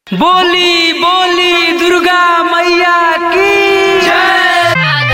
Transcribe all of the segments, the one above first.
बोली बोली दुर्गा मैया की जय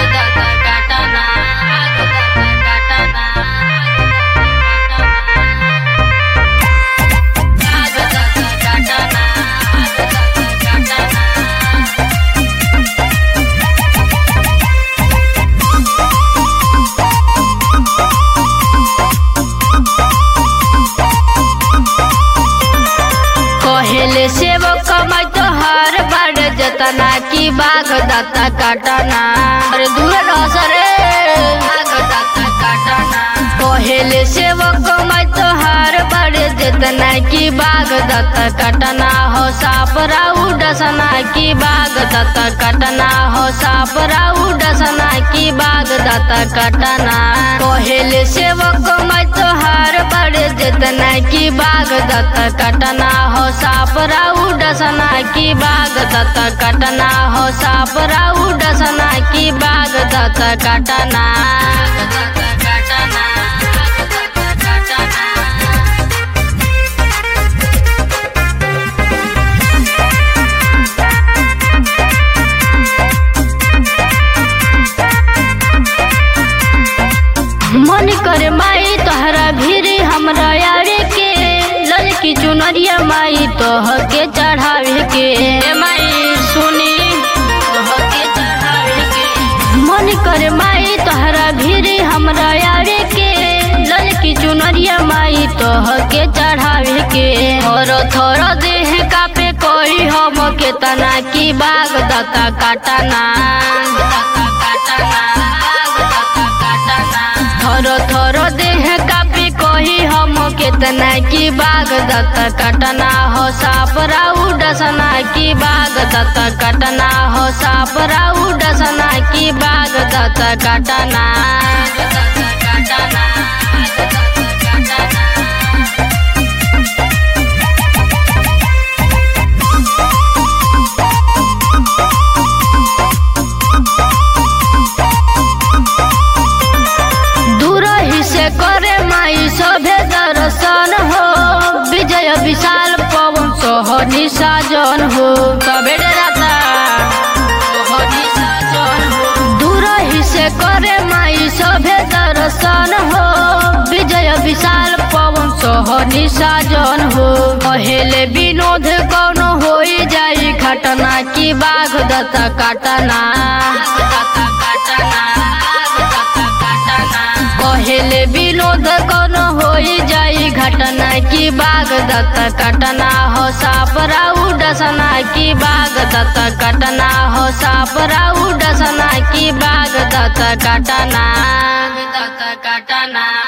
कहेले सेवक कमाई तो हर बड़ जतना की बाग दाता काटना अरे दूर रह रे बाग दाता काटना कहेले सेवक कमाई तो हर बड़ जतना की बाग दाता काटना हो साप राउ डसना की बाग दाता काटना हो साप राउ डसना की बाग दाता काटना कहेले सेवक कमाई तो हर बड़ जतना की बाग दाता काटना हो साप राउ डसना की बाग दाता काटना हो साप राउ डसना की बाग दाता काटना मन करे माई तोहरा भीरी हमरा यारे के लड़की चुनरिया माई तोह के चढ़ावे के माई सुनी तोह के चढ़ावे के मन करे माई तोहरा भीरी हमरा यारे के लड़की चुनरिया माई तोह के चढ़ावे के थोरो थोरो देह कापे कोई हम के तना की बाग दाता काटना थोरो थोरो देह कापी कोही हम केतना की बाग दत्त कटना हो साप राउ डसना की बाग दत्त कटना हो साप राउ डसना की बाग दत्त कटना दूर ही से करे माई सभे दर्शन हो विजय विशाल पवन सोहनी साजन हो सबे डराता सोहनी साजन हो दूर ही से करे माई सभे दर्शन हो विजय विशाल पवन सोहनी साजन हो पहले विनोद कौन हो जाई घटना की बाघ दत्ता काटना पहले विनोद कौन हो जाई घटना की बाग दत्त कटना हो साप राउ डसना की बाग दत्त कटना हो साप राउ डसना की बाग दत्त कटना दत्त कटना